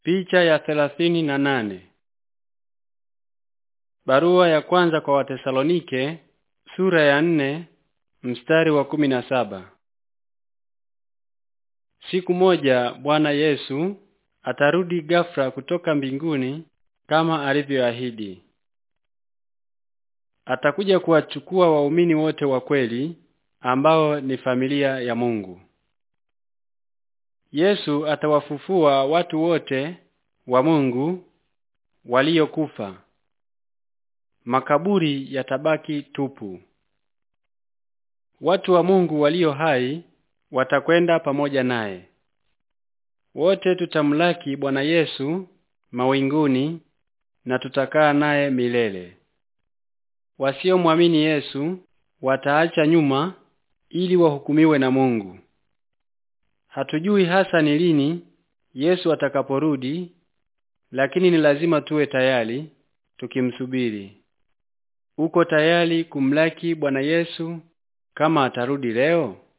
Picha ya thelathini na nane. Barua ya kwanza kwa Watesalonike sura ya nne mstari wa kumi na saba. Siku moja Bwana Yesu atarudi ghafla kutoka mbinguni kama alivyoahidi. Atakuja kuwachukua waumini wote wa kweli ambao ni familia ya Mungu. Yesu atawafufua watu wote wa Mungu waliokufa. Makaburi yatabaki tupu. Watu wa Mungu walio hai watakwenda pamoja naye. Wote tutamlaki Bwana Yesu mawinguni na tutakaa naye milele. Wasiomwamini Yesu wataacha nyuma ili wahukumiwe na Mungu. Hatujui hasa ni lini Yesu atakaporudi, lakini ni lazima tuwe tayari tukimsubiri. Uko tayari kumlaki Bwana Yesu kama atarudi leo?